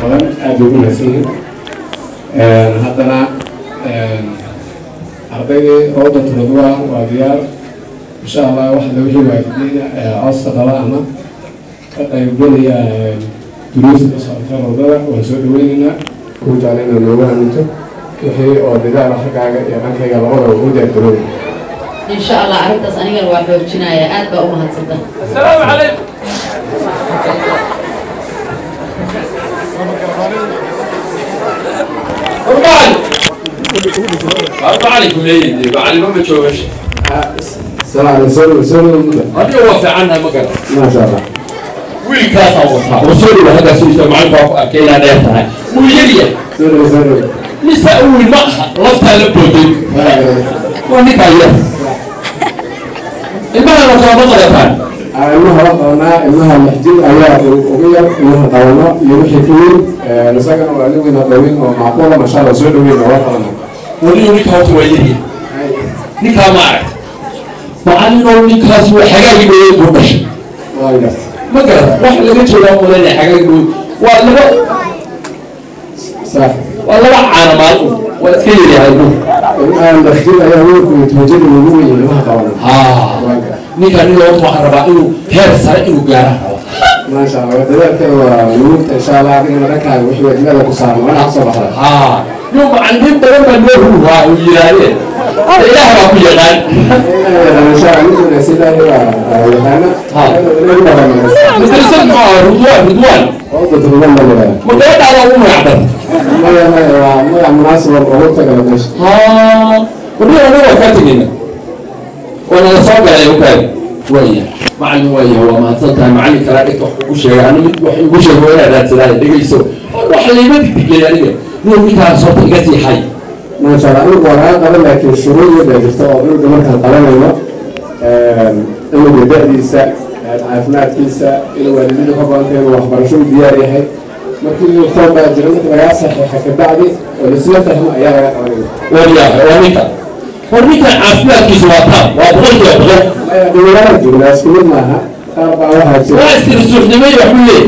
badan aada ugu mahadsan yihiin haddana ardaydii rawdat ridwan waa diyaar insha allah waxda wixii waalidiina codsa qaba ama ka qaybgelaya duruusta socota rawdada waan soo dhaweyneynaa ku jecla inaad noogu aaminto wixii oo didaala xaggaaga iyo dhankayga labadaba ugu diyaargarooy إن شاء الله أردت أن أقول واحد جناية آد بقى أمها تصدق السلام عليكم أربع عليكم ليه بعلمهم بتشوفش salaam soo soo هذه وفي عنها مقر ما شاء الله ويل كاسا وصها وصولي هذا سويسا معي بابا أكيلا نيرتها ويليا soo soo نساء المقهى لفتها لبوتين ونكا يا المقهى لفتها مقهى ilmaha la qabanaa ilmaha lixjir ayaa ugu yar ilmaha qabano iyo wixii ka weyn isagana waa ligina dhawin oo macquula masha allah soo dhaweyn oo la qabana وليه نكا وتويلي نكا ما عرفت معلم نكا سوى حاجة يقول بوش waa gas ما قرأت واحد اللي قلت له ولا حاجة يقول ولا sax ولا عنا مالكم ولا تكير يا هالبوك ilmaha lixjir ayaa weynku itwajada ugu weyn ilmaha qabana ها waa gas ninka nin loo waxaan rabaa inuu heer sare inuu gaara rabo maasha allah dadaalkeeda waa nuugta insha allah adigana dhankaaga wixii waajibada ku saaran waa inaad soo baxda ها يوم معلمين بدل ما نروح هو ويرانين إله ما كل يقال insha allah niduna sidaa waa yaqaana inagu dhabanaa مدرسة مع رضوان رضوان rawdat ridwan baa lagaa مدرسة على أمه يعبر maya maya waa magac munaasib oo ugu tagala meesha ها ودي أنا وكاتبين وأنا صعب على يوكاي ويا معلم ويا هو ما تصدق معلم كلا لك وحكوش أنا مت وحكوش هو أنا ذات لا دقيقة يسوع روح اللي ما تدقي يعني نور متى صوت قاسي حي maasha allah anigu waa laga qaban laakiin shuruud baa jirta oo cunuga markaan qabanayno cunuga da-diisa caafimaadkiisa inuu waalidada ka badanta inuu waxbarasho u diyaar yahay markii form baa jira marka lagaa saxiixa kabacdi oo laisla fahmo ayaa laga qabanaya ويا ونيكا ونيكا عافية كيس وطاب وأبغى يبغى maya dhalinyarada joognaa isku mid maaha qaar baa waxaa jira واستر السوق نمي وحولي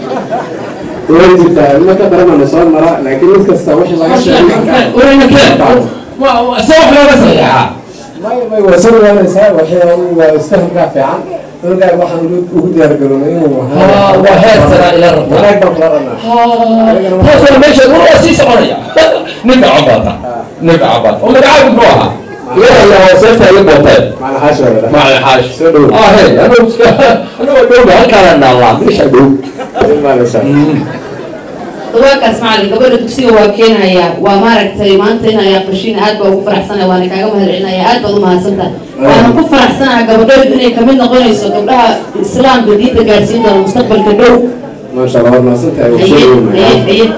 way jirtaa ilmo ka daranana soo mara laakiin mid kasta wixii laga sheegay وين كان سوح لا بس يا maya may waa soo dhawaanaysaa waxay waa isfahamkaa fiican cunugaa waxaan ugu diyaargaroonay inuu ها وهي سنة إلى رب wanaag baan kula dhanaa هو سنة ماشي هو أسيس عليا نبع عباطة نبع عباطة ولا عارف نروحها يا يا وصلت يا بوطين macna xaashi waa la مع الحاج اه هي انا انا اقول هل كان الله ليش اقول dhahaa dawaakaas macalin gabadha dugsiga waa keenaya waa maaragtay maanta in ay aqrishiin aad baa ugu faraxsanaya waana kaaga mahadcelinaya aad baad u mahadsantaha waana ku faraxsanaha gabadheedu inay kamid noqonayso gabdhaha islaamka diinta gaarsiin doona mustaqbalka dhow maasha allah waad mahadsantahay waa soo haye haye dhaweynaya haye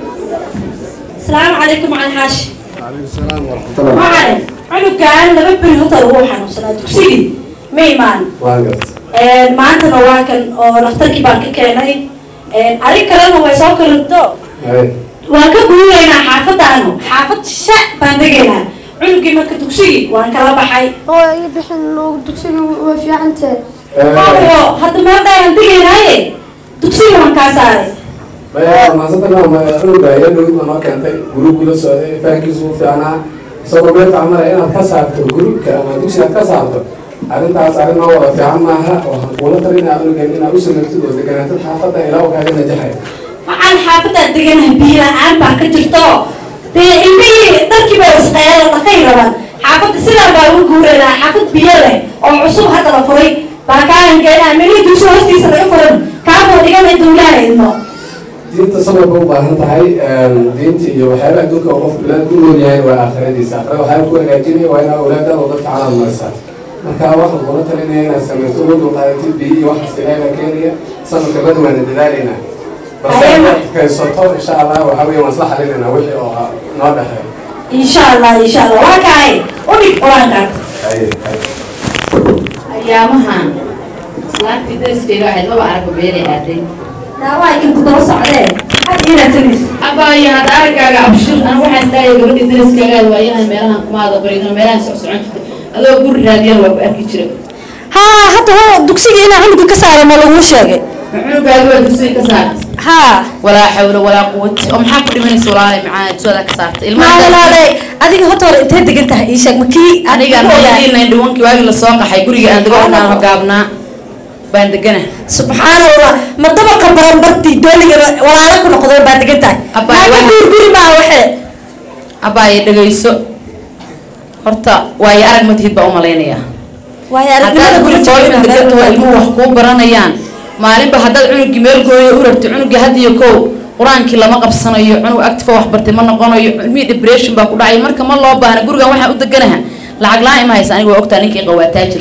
السلام عليكم على الحاش calaykum salaam waraxmatullah معلم عنو كان لما بري هطر روحا وصلاة تكسيدي ميمان waan garta maantana waa kan oo dhakhtarkii baan ka keenay adig kalena way soo kalinto hay waan ka guuraynaa xaafadaanu xaafad sha baan degaynaa cunugii marka dugsigii waan kala baxay oo ii bixin loogu dugsiga way fiicantahay oo hadda maadaan degaynaaye dugsigii waan kaa saaray maya waad mahadsantahay ma cunuga iyo dhowid baa noo keentay guruubkii la socday fahankiisu u fiicnaa isagoo meel facmalaya inaad ka saarto guruubka ama dugsi aad ka saarto arrintaas arrin noo wada fiican maaha waxaan kuula talinaa cunugan inaad u samirtid oo deganaatid xaafadda ilaa uu kaaga najaxay waxaan xaafadaan deganahay biyo la-aan baa ka jirto dee ilmihii dharkii baa isqeelo dhaqay rabaan xaafadda sidaa baa ugu guuraynaa xaafad biyo leh oo cusub hadda la furay baa kaahan keenaa melihii dugsi hoostiisa laga furan kaaboo dhiganay dowlaha idmo diinta sababka u baahan tahay diinta iyo waxyaaba adduunka oo qof bilaad ku nool yahay waa aakhiradiisa aakhirada waxyaaba ku hagaajinaya waa inaa awlaadaada oo dadka calaad marisa marka waxaan kula talinaya inaad samaysto uga dulqaadatid biyo iyo waxaas ilaahay baa keenaya sanadka badi waana dadaalaynaa balse inaad kaysato insha allah waxaa weeye waan isla xalinaynaa wixii oo noo dhexeeya insha allah insha allah waa kaay udhig qur-aankaas haye haye ayaamahan islaantii dariskayga ahayd laba aragba beelay aaday daawaa inta daba socdee had inaad tanis abaayo hadda araggaaga abshir ana waxaan daaya gabadhii dariskaaga waa inaan meelahan kumaada baridano meelahan soc socon jirta adoo guri raadiyana waa ku arki jira haa hadda hoo dugsiga inaa cunuga ka saara ma laguu sheegay cunugaagi waa dugsiga ka saartay haa walaa xawla walaa quwati oo maxaa ku dhimanaysa walaalay macaa dugsiga ka saartay maalalaadey adiga horta hore intee degan tahay ii sheeg makii aniga naydiinayn dhawankii waagii lasoo qaxay guriga aan dego markaan hogaabnaa baan degana subxaana allah ma dabaqa baranbartii dooliga walaalo ku noqday baa degan tahay Abbaay, naaka waxa- guur guri maa waxee abaaye dhegayso horta waayo arag ma tihid baa u malaynayaa waayo haddaad aragnimada guri foolin degantaho ilmuhu wax kuu baranayaan maalinba haddaad cunugii meel gooyo u rartay cunugii had iyo kow qur-aankii lama qabsanayo cunug active oo wax bartay ma noqonayo ilmihii depression baa ku dhacay marka ma loo baahna gurigan waxaan u deganaha lacag la-aan ima haysa aniga waa ogtaa ninkii qawaa taajir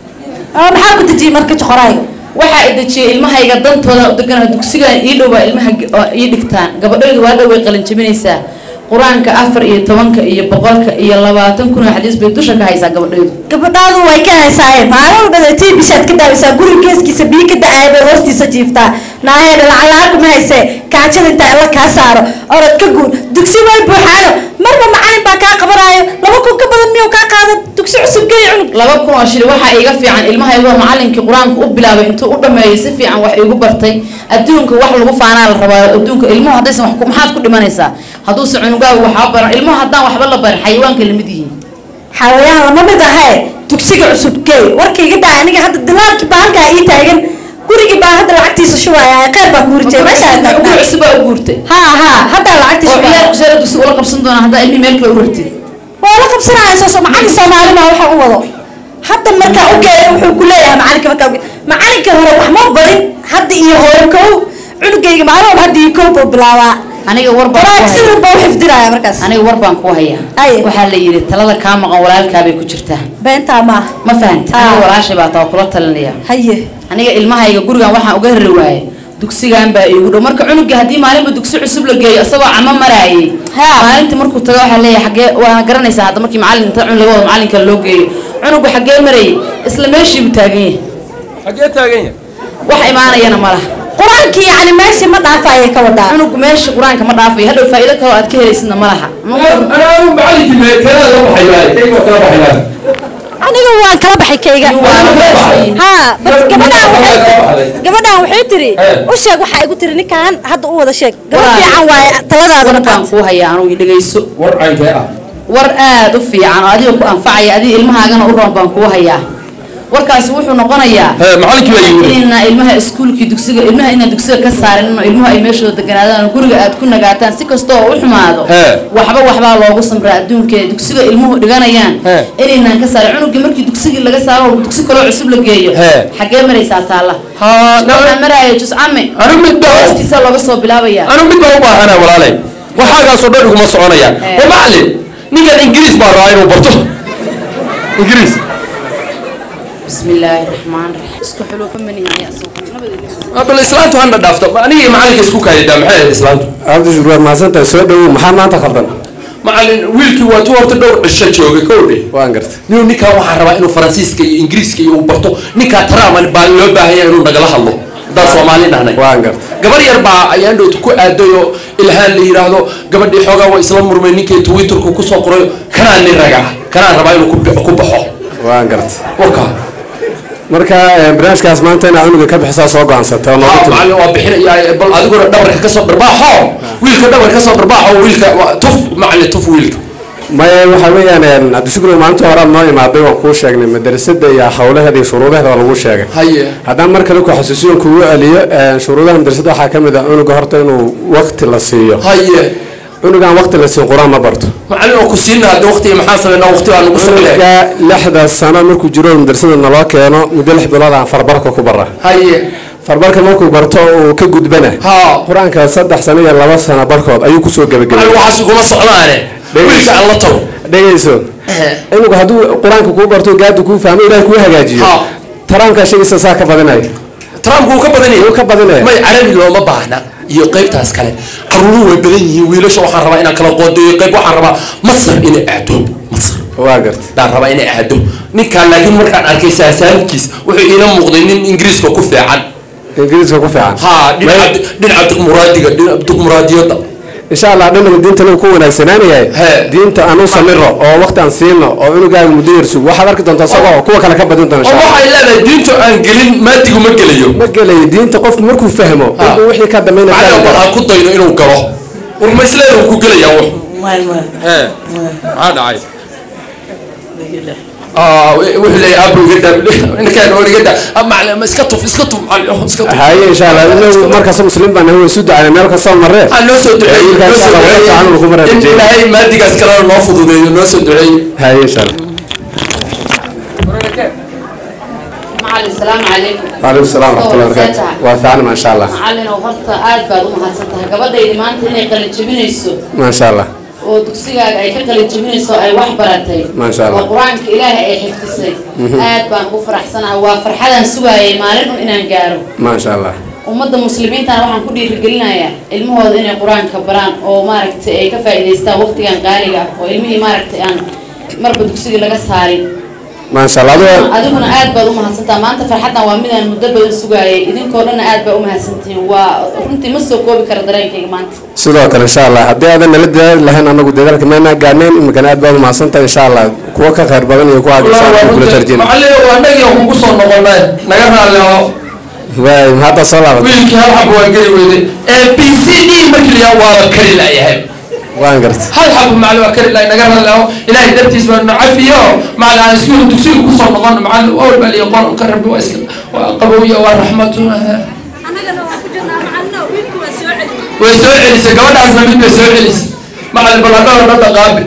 oo maxaa ku dejiyey marka joqoraayo waxaa i dejiyay ilmahayga dantooda u deganaha dugsigan ii dhow baa ilmaha g- oo ii dhigtaan gabadhaydu waa dhow way qalin jabinaysaa qur-aanka afar iyo tobanka iyo boqolka iyo labaatan kun oo xadiis bay dusha ka haysaa gabadhaydu gabadhaadu way ka haysaaye maalin walba tii bishaad ka daawisaa guriga geeskiisa biyo ka da-aaya bay hoostiisa jiiftaa naaheedha lacag la-aan kuma haysee kaajada intaa alla kaa saaro orod ka guur dugsi way buuxaano marba macalin baa kaa qabanaayo laba kun ka badan miyuu kaa qaada dugsi cusub geey cunug laba kun oo shil waxaa iiga fiican ilmahaygoo macalinkii qur-aanka u bilaabay intuu u dhameeyay si fiican wax iigu bartay adduunka wax lagu faanaa la rabaa adduunka ilmuhu haddaysan wax ku- maxaad ku dhimanaysaa hadduuse cunugaagu waxba baran ilmuhu haddaan waxba la barin xayawaanka lamid yihiin xawayaan lama mid ahae dugsiga cusub geey warkayga daa aniga hadda dilaarkii baa halkaa ii taagan gurigii baa hadda lacagtiisa shubaya kheyr baa kuuri jiray meeshaa ugu cusub baa u guurtay haa haa haddaa lacagtiisa oo shubaya ciyaar kuseera dugsi ula qabsan doona haddaa ilmihi meel kale u rartid waa la qabsanaya soo macalin soomaali baa waxa u wado hadda markaa u geeyo wuxuu ku leeyahay macalinka markaa u geeyo macalinka hore wax ma barin hadda iyo hore kow cunugayga maalin walba hadda iyo kow buu bilaabaa aniga war baan quraanka ku si hayaa walba u xifdinaya markaas aniga war baan ku hayaa Aye. waxaa la yidhi talada kaa maqan walaalkaabay ku jirtaa beentaa maaha ma fahamti Ah. aniga walaashay baa taa kula talinaya haye aniga ilmahayga gurigan waxaan uga rari waaye dugsigan baa iigu dhow marka cunugii haddii maalinba dugsi cusub la geeyo isagoo camo maraayay Ha. maalintii markuu tago waxaa leeyahay xagee waana garanaysaa hadda markii macalin inta cun laga wado macalinka loo geeyo cunugu xagee marayay isla meeshiibuu taagan yahay xagee taagan yahay wax imaanayana ma laha qur-aankii yacni meeshii ma dhaafaya ka wadaa cunugu meesha qur-aanka ma dhaafayo hadhow faa'iido kaloo aad ka helaysidna ma laha أنا أنا معلم كذا لا بحيلان كيف كذا بحيلان aniga waan kala baxay kayga Waa la baxay. haa bas gabadhaan waxay gabadhaan waxay tiri Eh. u sheeg waxaa igu tiri ninkan hadda u wada sheeg gabadh Walaal. fiican waaye taladaada war baan kuu hayaa anugu dhegayso ورعين كذا war aad u fiican oo adiga ku anfacaya adiga ilmahaagana u roon baan kuu hayaa warkaasi wuxuu noqonayaa ها معلم كذا يقول inayna ilmaha iskuulkii dugsiga ilmaha inaan dugsiga ka saarin inuu ilmuhu ay meeshooda deganaadaan oo guriga aad ku nagaataan si kasta oo u xumaado He. waxba waxbaa loogu samraa adduunka ee dugsiga ilmuhu dhiganayaan He. inaynaan ka saarin cunugii markii dugsigii laga saaro oo dugsi kaloo cusub la geeyo He. xagee maraysaa taalla ها waxaa maraayo juscame أنا متضايق hoostiisa looga soo bilaabayaa أنا متضايق أنا ولا علي وحاجة صدق ما صعنيا إيه. ومعلم نيجي الإنجليز برا أنا وبرتو إنجليز bismi illaahi raxmaan raxiim isku xuluufa manihiin yaa suuqa أبل الإسلام تهنا دافته أنا معلم كيسكو كاي دام حال الإسلام cabdi shukri waad mahadsantahay soo dhowow maxaa maanta khaldan معلم ويلكي واتو هرت دور عشان جوجي كودي waan gartay niu ninkaa waxaa rabaa inuu faransiiska iyo ingiriiska iyo uu barto ninkaa trump baa loo baahanya inuu nagala hadlo haddaan soomaali nahnay waan gartay gabar yar baa ayaan dhowt ku aaday oo ilhaan la yidhaahdo gabadhii xoogaa waa isla murmay ninkii twitterku kusoo qoray kanaa nin raga kanaa rabaa inuu ku- ku baxo waan gartay warka marka eh, barnaamijkaas maanta inaad cunuga ka bixisaa soo go-aansata oo noogu haa timi macallin waa bixinaya bal adiguna dhabarka kasoo dharbaaxo wiilka dhabarka kasoo dharbaaxo wiilka waa tuf macallin tuf wiilka maya waxa weeyaan cabdishukri maalinta hore aad noo imaaday waan kuu sheegnay madrasada iyo hawlaheeda iyo shuruudaheeda waa lagu sheegay haye haddaan mar kale ku xasuusiyon kugu celiyo eh, shuruudaha madrasada waxaa ka mid ah cunuga horta inuu waqti la siiyo haye cunugaan waqti la siin qur-aan ma barto macallin oo ku siina hadda waqtiga maxaan sameynaa waqti baa nagu sameynaya cunuga lixda sano markuu jiro madrasada naloo keeno muddo lix bilood aan farbarka ku bara haye farbarka markuu barto uu ka gudbana haa qur-aanka saddex sano iyo laba sano barkood ayuu kusoo gebagabay macallin waxaas kuma socdaane wiilka aan la tago dhegayso cunuga hadduu qur-aanka kuu barto gaadi kuu fahmo ilaah kuu hagaajiyo Ha. taraamkaa sheegaysa saa ka badinaya trump wuu ka badan wuu ka badanaya may carabi looma baahna iyo qaybtaas kale caruuruhu way badan yihiin wiilasha waxaan rabaa inaan kala qoodeeyo qayb waxaan rabaa masar inay aado masar waa gartay daan rabaa inay aado ninkaan laakiin markaan arkay saasaankiis wuxuu iila muuqday nin ingiriiska ku fiican ingiriiska ku fiican haa dhinaca dhinaca dimuqraadiga dhinaca dimuqraadiyadda insha allah dhinaga diintana ku wanaagsanaanayahay He. diinta aan u samiro oo waqti aan siino oo cunugaaga muddo yar sug waxaad arki doontaa isagoo kuwa kale ka badin doona oo insha Allah. waxay leedahay diintu aan gelin maadigu ma gelayo ma gelayo diinta qofku markuu fahmo Ha. inuu wixii ka dambeynaya macnaha fahmi bal karo. aan ku dayno inuu galo urmaysleeda uu ku gelayaa wax Maya, maya. ee maxaa dhacay Ah, wuxuu leeyahay abu iga daa ninkaan oo iga daa macallin iska tuf iska tuf macallin iska tuf haye insha allah inagu markaas muslim baan nahay way isu ducayna meel kastoo marre waxaa noo soo duceeyey Wiilkaan noo soo shaqo wada fiican lagu duceeyey marayo in jeedi. ilaahay maadigaas kalena noo fududeeyo noo soo duceeyey haye insha allah macalin salaamu calaykum waalaikum salaam waraxmatullahi wabarakaatu waa fiican maasha allah macalin oo horta aad baad u mahadsan tahay gabadhaydi maanta inay qalin jebinayso maasha allah oo dugsigaaga ay ka qalin jebinayso ay wax baratay Maasha Allah. oo qur-aanka ilaahay ay xifdisay aad baan ugu faraxsanahay waa farxadaan sugaayay maalin un inaan gaaro maasha allah ummadda muslimiintana waxaan ku dhiirigelinayaa ilmahooda inay qur-aanka baraan oo maaragtay ay ka faa'iidaystaan waqtigan qaaliga ah oo ilmihii maaragtay aan marba dugsiga laga saarin maasha allah adiga adiguna aad baad u mahadsantaha maanta farxaddan waa midaan muddo badan sugaayay idinkoo dhanna aad baa u mahadsantihiin waa runtii ma soo koobi kara dareenkayga maanta sidoo kale insha allah haddii aadan nala dadaali lahayn anagu dadaalka maynaa gaarnayn imikana aad baad umahadsantahay insha allah kuwa ka khayr badan iyo kuwa aad kula tarjina macallin waa anagii oo kugu soo noqonay naga raalli oo waay hadda soo laabatay wiilkii hal xabo waa geli weyday ee b c d markii la yahaa waaba kari laayahay waan gartay hal xabo macallin waa kari laay naga raalli oo ilaahay dartiis baa nu cafiyo macallin aan iskuul dugsiga kusoo noqon macallin awal baa liya qor-aanka rabbi waa iska waa qabowya waa raxmatu annagana waa ku jirnaa macalino wiilku waa soo celi way soo celisay gabadhaasna mid bay soo celisay macallin bal hadhow dhadha qaabi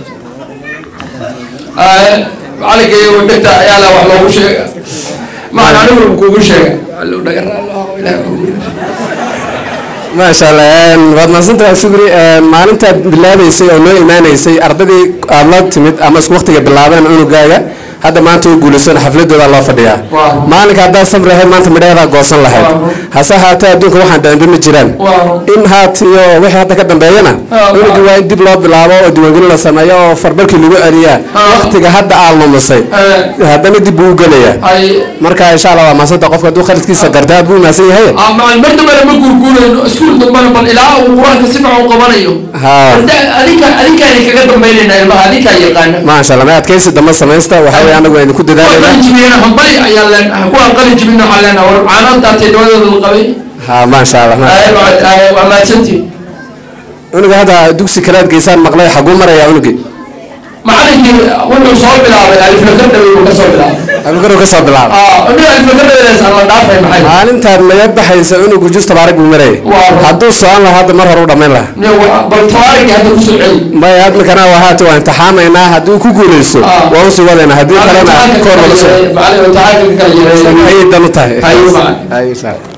macallinkayga dhegta ayaa la wax loogu sheega macallin anigu kugu sheega macallin naga raalli oo ilaahay maasha allah waad mahadsantahay shukri maalintaad bilaabaysay oo noo imaanaysay ardadii aad la timid ama isku waqtiga bilaabeen cunugaaga hadda maanta u guulaysan xafladooda loo fadhiyaa Waaw. maalinka haddaad samri lahayd maanta midhaheedaa goosan lahayd Waaw. hase haatee adduunka waxaan dhacinba ma jiraan Waaw. in haat iyo wixii hadda ka dambeeyana Waaw. cunugii waa in dib loo bilaabo oo diiwaangelin la sameeyo oo farbarkii lagu celiyaa Waaw. waqtiga hadda aad lumisay Eh. haddana dib buu u gelayaa ay marka insha allah waa mahadsantaha qofka hadduu khaladkiisa garta aad buu mahadsan yahay Ah, macallin mar dambena ma guurguurayno iskuul dambena bal ilaa uu qur-aanka si fiican u qabanayo Haa. Hadda- adinka adinkaani kaga dambaynayna ilmaha adinkaa yaqaana maasha allah ma adkaysi dambe samaysta waxaa weye anagu idinku kuwa dadaalayna qalin jibiyana hambali ayaan leenahay kuwaan qalin jibina waxaan leenahay war caanaan daatay dawadooda la qabay ha maasha allah ma- Ay, waa- ay, waa mahadsantihin cunuga hadda dugsi kalead geysaan maqlay xaguu marayaa cunugii macallinkii wuxuu soo bilaabay aliflakar dhawe buu ka soo bilaabay abukaro ka soo bilaaba Ah, nin aliflakar dhawedaas aan la dhaafay maxay maalintaad naga baxaysa cunugu jus tabaarig buu marayay Waa. hadduu socon lahaa hadda mar hore u dhammayn lahaa Nin wa- bal tawaarigii hadda kusoo celi maya admikana waa haata waa imtixaamaynaa haddii ku guulaysto Ah. waa usii wadaynaa haddii kalena koor laga soo macallin imtixaanka ka kala yareeya ayay dan u tahay Haye, macallin. Haye, insha Allah.